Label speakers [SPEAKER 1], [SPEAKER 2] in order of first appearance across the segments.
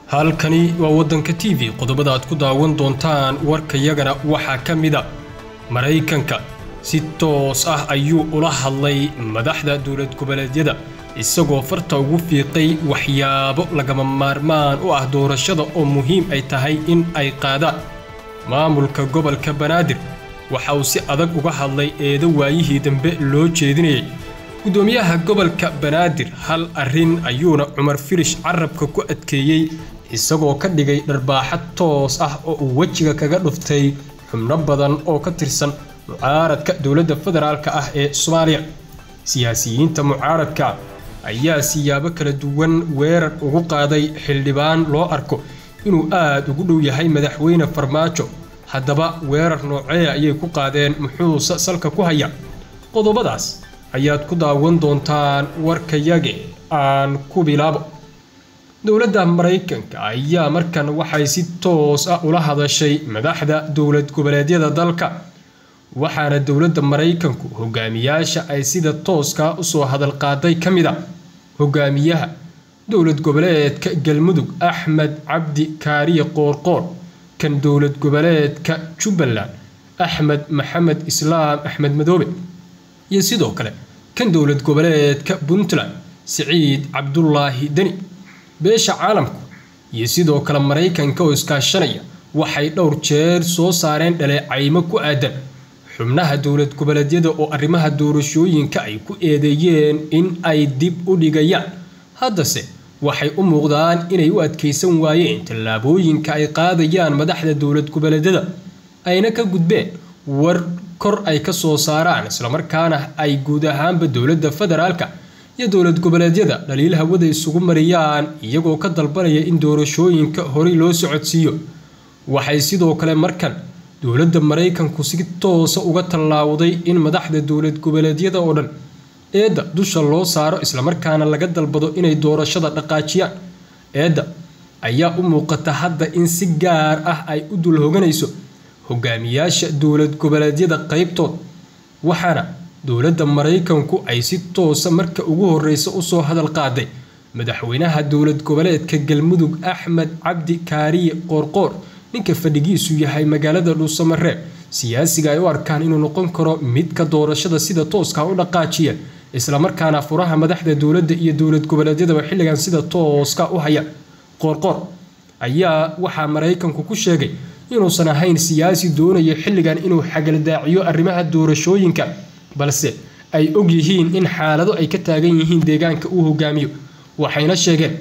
[SPEAKER 1] halkani waa waddanka t v qodobada aad ku daawan doontaan warkayagana waxaa ka mida maraykanka si toos ah ayuu ula hadlay madaxda dowlad goboleedyada isagoo farta ugu fiiqay waxyaabo lagama maarmaan u ah doorashada oo muhiim ay tahay in ay qaadaan maamulka gobolka banaadir waxa uu si adag uga hadlay eedo waayihii dambe loo jeedinayay gudoomiyaha gobolka banaadir hal arrin ayuuna cumar firish carabka ku adkeeyey isagoo ka dhigay dharbaaxo toos ah oo uu wejiga kaga dhuftay xubno badan oo ka tirsan mucaaradka dowladda federaalk ah ee soomaaliya siyaasiyiinta mucaaradka ayaa siyaabo kala duwan weerar ugu qaaday xildhibaan loo arko inuu aad ugu dhow yahay madaxweyne farmaajo haddaba weerar noocee ayay ku qaadeen muxuuse salka ku haya qodobadaas ayaad ku daawan doontaan warkayage aan ku bilaabo dowladda maraykanka ayaa markan waxay si toos ah ula hadashay madaxda dowlad goboleedyada dalka waxaana dowladda maraykanku hogaamiyaasha ay sida tooskaa usoo hadal qaaday ka mid a hogaamiyaha dowlad goboleedka galmudug axmed cabdi kaariye qoorqoor kan dowlad goboleedka jubbaland axmed maxamed islaam axmed madoobe iyo sidoo kale kan dowlad goboleedka puntland siciid cabdulaahi deni beesha caalamku iyo sidoo kale maraykanka oo iskaashanaya waxay dhowr jeer soo saareen dhaleecaymo ku aadan xubnaha dowlad goboleedyada oo arrimaha doorashooyinka ay ku eedeeyeen in ay dib u dhigayaan haddase waxay u muuqdaan inay u adkaysan waayeen tallaabooyinka ay qaadayaan madaxda dowlad goboleedyada ayna ka gudbeen war kor ay ka soo saaraan islamarkaana ay guud ahaanba dowladda federaalka iyo dowlad goboleedyada dhaliil hawada isugu mariyaan iyagoo ka dalbanaya in doorashooyinka horey loo socodsiiyo waxay sidoo kale markan dowladda maraykanku si toosa uga tallaawday in madaxda dowlad goboleedyada oo dhan eedda dusha loo saaro islamarkaana laga dalbado inay doorashada dhaqaajiyaan eedda ayaa u muuqata hadda in si gaar ah ay u dul hoganayso hogaamiyaasha dowlad goboleedyada qaybtood waxaana dowladda maraykanku ay si toosa marka ugu horeysa usoo hadal qaaday madaxweynaha dowlad goboleedka galmudug axmed cabdi kaariye qoorqoor ninka fadhigiisu yahay magaalada dhuusamareeb siyaasiga ay u arkaan inuu noqon karo midka doorashada sida tooska u dhaqaajiya islamarkaana furaha madaxda dowladda iyo dowlad goboleedyadaba xilligan sida tooska u haya qoorqoor ayaa waxaa maraykanku ku sheegay inuusan ahayn siyaasi doonaya xilligan inuu xagaldaaciyo arrimaha doorashooyinka balse ay og yihiin in xaalado ay ka taagan yihiin deegaanka uu hogaamiyo waxayna sheegeen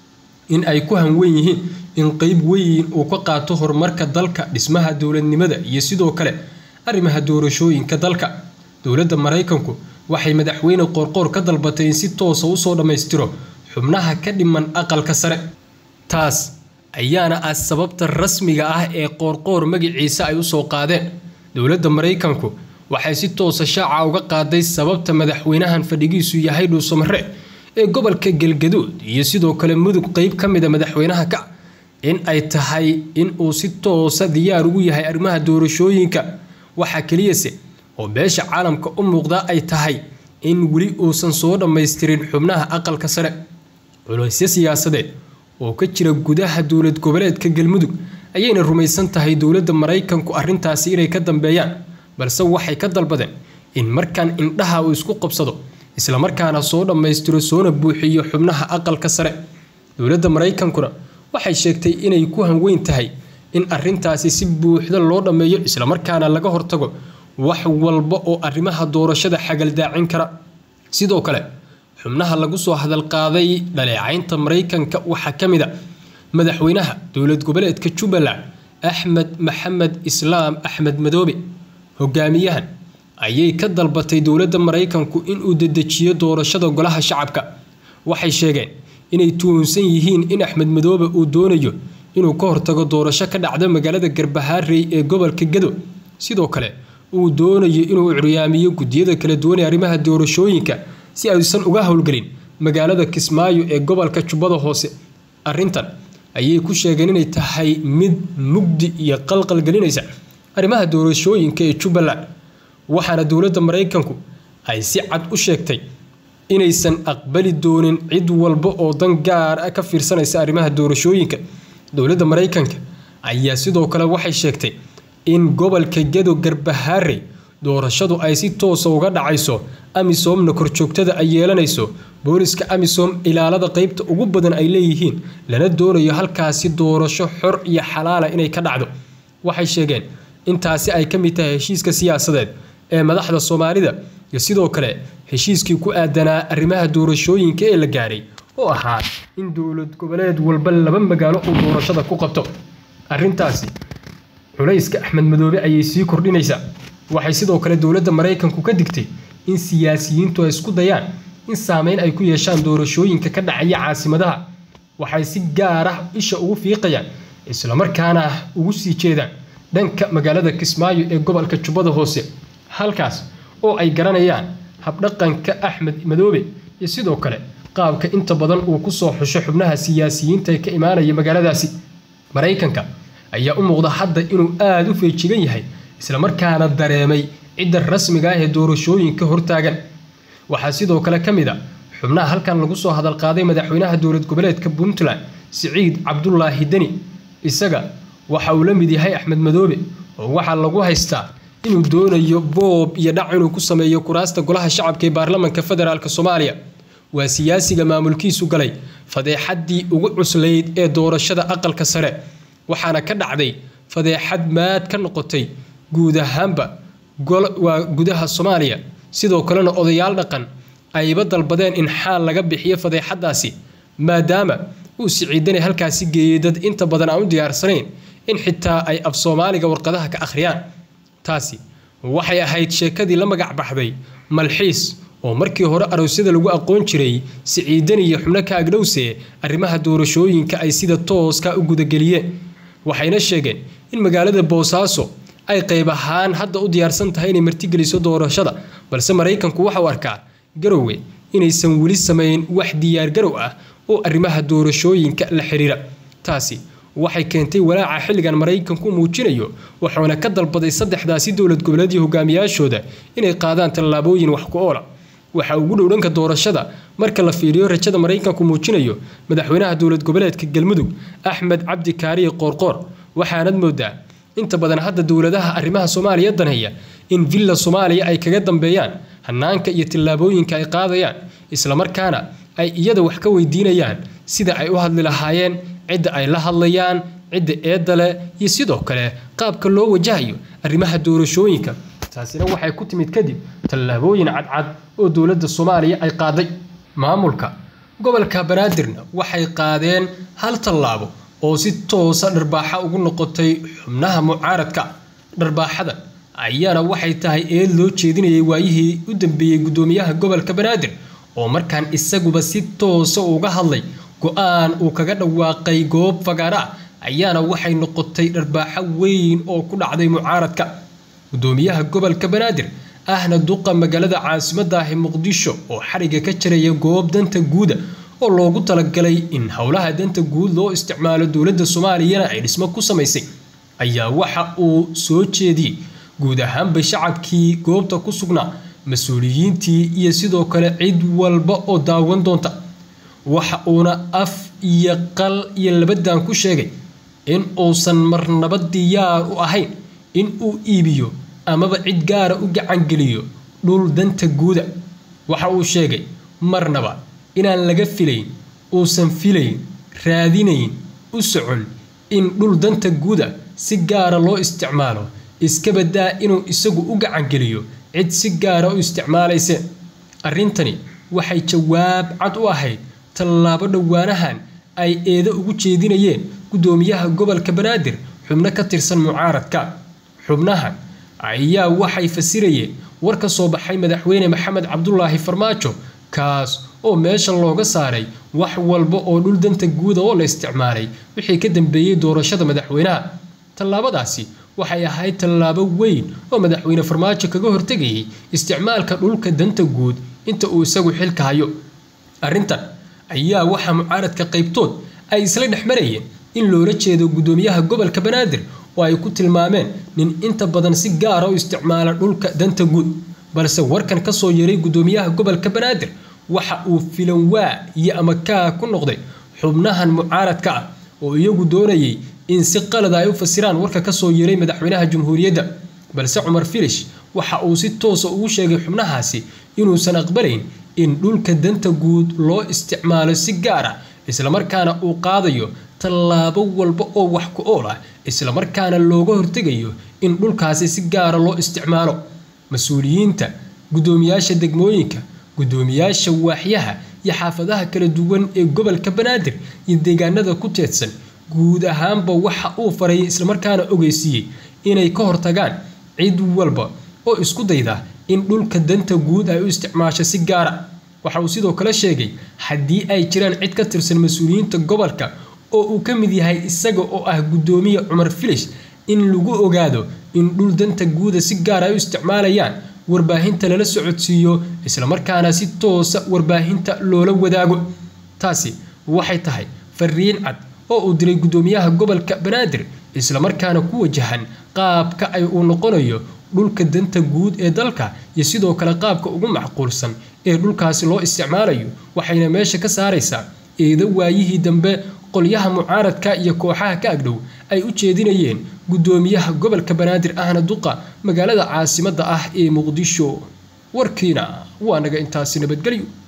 [SPEAKER 1] in ay ku hanwen yihiin in qeyb weyn uu ka qaato horumarka dalka dhismaha dowladnimada iyo sidoo kale arrimaha doorashooyinka dalka dowladda maraykanku waxay madaxweyne qoorqoor ka dalbatay in si toosa usoo dhammaystiro xubnaha ka dhiman aqalka sare taas ayaana ah sababta rasmiga ah ee qoorqoor magaciisa ay usoo qaadeen dowladda maraykanku waxay si toosa shaaca uga qaaday sababta madaxweynahan fadhigiisu yahay dhuusamare ee gobolka galgaduud iyo sidoo kale mudug qeyb ka mida madaxweynaha ka in ay tahay in uu si toosa diyaar ugu yahay arrimaha doorashooyinka waxaa keliyase oo beesha caalamka u muuqda ay tahay in weli uusan soo dhammaystirin xubnaha aqalka sare culaysyo siyaasadeed oo ka jira gudaha dowlad goboleedka galmudug ayayna rumaysan tahay dowladda maraykanku arrintaasi inay ka dambeeyaan balse waxay ka dalbadeen in markan indhaha uu isku qabsado islamarkaana soo dhammaystiro soona buuxiyo xubnaha aqalka sare dowladda maraykankuna waxay sheegtay inay ku hanweyn tahay in arintaasi si buuxda loo dhammeeyo islamarkaana laga hortago wax walba oo arrimaha doorashada xagaldaacin kara sidoo kale xubnaha lagu soo hadalqaaday dhaleecaynta maraykanka waxaa ka mid a madaxweynaha dowlad goboleedka jubbaland axmed maxamed islaam axmed madoobe hogaamiyahan ayay ka dalbatay dowladda maraykanku inuu dedejiyo doorashada golaha shacabka waxay sheegeen inay tuhunsan yihiin in axmed madoobe uu doonayo inuu ka hortago doorasho ka dhacda magaalada garbahaarey ee gobolka gado sidoo kale uu doonayo inuu curyaamiyo gudiyada kala duwanee arrimaha doorashooyinka si aysan uga howlgelin magaalada kismaayo ee gobolka jubbada hoose arrintan ayay ku sheegeen inay tahay mid mugdi iyo qalqal gelinaysa arrimaha doorashooyinka ee jubbaland waxaana dowladda maraykanku ay si cad u sheegtay inaysan aqbali doonin cid walba oo dan gaar ah ka fiirsanaysa arrimaha doorashooyinka dowladda maraykanka ayaa sidoo kale waxay sheegtay in gobolka gedo garbahaare doorashadu ay si toosa uga dhacayso amisomna korjoogtada ay yeelanayso booliska amisom ilaalada qeybta ugu badan ay leeyihiin lana doonayo halkaasi doorasho xor iyo xalaala inay ka dhacdo waxay sheegeen intaasi ay ka mid tahay heshiiska siyaasadeed ee madaxda soomaalida iyo sidoo kale heshiiskii ku aadanaa arrimaha doorashooyinka ee la gaaray oo ahaa in dowlad goboleed walba laba magaalo uu doorashada ku qabto arrintaasi culayska axmed madoobe ayay sii kordhinaysaa waxay sidoo kale dowladda maraykanku ka digtay in siyaasiyiintu ay isku dayaan in saameyn ay ku yeeshaan doorashooyinka ka dhacaya caasimadaha waxay si gaar ah isha ugu fiiqayaan islamarkaana ugu sii jeedaan dhanka magaalada kismaayo ee gobolka jubbada hoose halkaas oo ay garanayaan habdhaqanka axmed madoobe iyo sidoo kale qaabka inta badan uu ku soo xusho xubnaha siyaasiyiinta ee ka imaanaya magaaladaasi maraykanka ayaa u muuqda hadda inuu aada u feejigan yahay islamarkaana dareemay cidda rasmiga ah ee doorashooyinka hortaagan waxaa sidoo kale ka mid a xubnaha halkan lagu soo hadalqaaday madaxweynaha dowlad goboleedka puntland siciid cabdulaahi deni isaga waxa uu la mid yahay axmed madoobe oo waxaa lagu haystaa inuu doonayo boob iyo dhac inuu ku sameeyo kuraasta golaha shacabka ee baarlamanka federaalk soomaaliya waa siyaasiga maamulkiisu galay fadeexaddii ugu cuslayd ee doorashada aqalka sare waxaana ka dhacday fadeexad maad ka noqotay guud ahaanba waa gudaha soomaaliya sidoo kalena odayaal dhaqan ayba dalbadeen in xaal laga bixiyo fadeexadaasi maadaama uu siciidani halkaasi geeyey dad inta badan aan u diyaarsanayn in xitaa ay af soomaaliga warqadaha ka akhriyaan taasi waxay ahayd sheekadii la magac baxday malxiis oo markii hore aroosyada lagu aqoon jiray siciidani iyo xubno ka agdhowse arrimaha doorashooyinka ay sida tooska u gudageliyeen waxayna sheegeen in magaalada boosaaso ay qayb ahaan hadda u diyaarsan tahay inay martigeliso doorashada balse maraykanku waxauu arkaa garowe inaysan weli samayn wax diyaargarow ah oo arrimaha doorashooyinka la xiriira taasi waxay keentay walaaca xilligan maraykanku muujinayo wuxuuna ka dalbaday saddexdaasi dowlad goboleed iyo hogaamiyaashooda inay qaadaan tallaabooyin wax ku oola waxa ugu dhow dhanka doorashada marka la fiiriyo rajada maraykanku muujinayo madaxweynaha dowlad goboleedka galmudug axmed cabdi kaariye qoorqoor waxaanad moodaa inta badan hadda dowladaha arrimaha soomaaliya danhaya in villa soomaaliya ay kaga dambeeyaan hanaanka iyo tillaabooyinka ay qaadayaan islamarkaana ay iyada wax ka weydiinayaan sida ay u hadli lahaayeen cidda ay la hadlayaan cidda eedda leh iyo sidoo kale qaabka loo wajahayo arrimaha doorashooyinka taasina waxay ku timid kadib tallaabooyin cadcad oo dowladda soomaaliya ay qaaday maamulka gobolka banaadirna waxay qaadeen hal tallaabo oo si toosa dharbaaxa ugu noqotay xubnaha mucaaradka dharbaaxada ayaana waxay tahay eed loo jeedinayay waayihii u dambeeyey guddoomiyaha gobolka banaadir oo markaan isaguba si toosa uga hadlay go-aan uu kaga dhawaaqay goob fagaara ah ayaana waxay noqotay dharbaaxo weyn oo ku dhacday mucaaradka guddoomiyaha gobolka banaadir ahna duqa magaalada caasimadda ahi muqdisho oo xariga ka jaraya goob danta guuda oo loogu talagalay in howlaha danta guud loo isticmaalo dowladda soomaaliyana ay dhismo ku samaysay ayaa waxa uu soo jeediyey guud ahaanba shacabkii goobta ku sugnaa mas-uuliyiintii iyo sidoo kale cid walba oo daawan doonta waxa uuna af iyo qal iyo labadan ku sheegay in uusan marnaba diyaar u ahayn in uu iibiyo amaba cid gaara u gacangeliyo dhul danta guuda waxa uu sheegay marnaba inaan laga filayn uusan filayn raadinayn u socon in dhul danta guuda si gaara loo isticmaalo iska badaa inuu isagu u gacangeliyo cid si gaara u isticmaalayse arrintani waxay jawaab cad u ahayd tallaabo dhowaanahan ay eedo ugu jeedinayeen guddoomiyaha gobolka banaadir xubno ka tirsan mucaaradka xubnahan ayaa waxay fasirayeen war ka soo baxay madaxweyne maxamed cabdulaahi farmaajo kaas oo meesha looga saaray wax walba oo dhul danta guuda oo la isticmaalay wixii ka dambeeyey doorashada madaxweynaha tallaabadaasi waxay ahayd tallaabo weyn oo madaxweyne farmaajo kaga hortegayay isticmaalka dhulka danta guud inta uu isagu xilka hayo arrintan ayaa waxaa mucaaradka qaybtood ay isla dhex marayeen in loola jeedo guddoomiyaha gobolka banaadir oo ay ku tilmaameen nin inta badan si gaara u isticmaala dhulka danta guud balse warkan ka soo yeeray guddoomiyaha gobolka banaadir waxa uu filan waa iyo amakaa ku noqday xubnahan mucaaradka ah oo iyagu doonayay in si qalada ay u fasiraan warka ka soo yeeray madaxweynaha jamhuuriyadda balse cumar filish waxa uu si toosa ugu sheegay xubnahaasi inuusan aqbalayn in dhulka danta guud loo isticmaalo si gaar ah islamarkaana uu qaadayo tallaabo walba oo wax ku ool ah islamarkaana looga hortegayo in dhulkaasi si gaara loo isticmaalo mas-uuliyiinta guddoomiyaasha degmooyinka guddoomiyaasha waaxyaha iyo xaafadaha kala duwan ee gobolka banaadir iyo deegaanada ku teedsan guud ahaanba waxa uu faray islamarkaana ogeysiiyey inay ka hortagaan cid walba oo isku dayda in dhulka danta guud ay u isticmaasho si gaara waxa uu sidoo kale sheegay haddii ay jiraan cid ka tirsan mas-uuliyiinta gobolka oo uu ka mid yahay isaga oo ah guddoomiye cumar filish in lagu ogaado in dhul danta guuda si gaar ay u isticmaalayaan warbaahinta lala socodsiiyo islamarkaana si toosa warbaahinta loola wadaago taasi waxay tahay fariin cad oo uu diray guddoomiyaha gobolka banaadir islamarkaana ku wajahan qaabka ay uu noqonayo dhulka danta guud ee dalka iyo sidoo kale qaabka ugu macquulsan ee dhulkaasi loo isticmaalayo waxayna meesha ka saaraysaa eeda waayihii dambe qolyaha mucaaradka iyo kooxaha ka agdhow ay u jeedinayeen guddoomiyaha gobolka banaadir ahna duqa magaalada caasimadda ah ee muqdisho warkiina waa naga intaasi nabadgelyo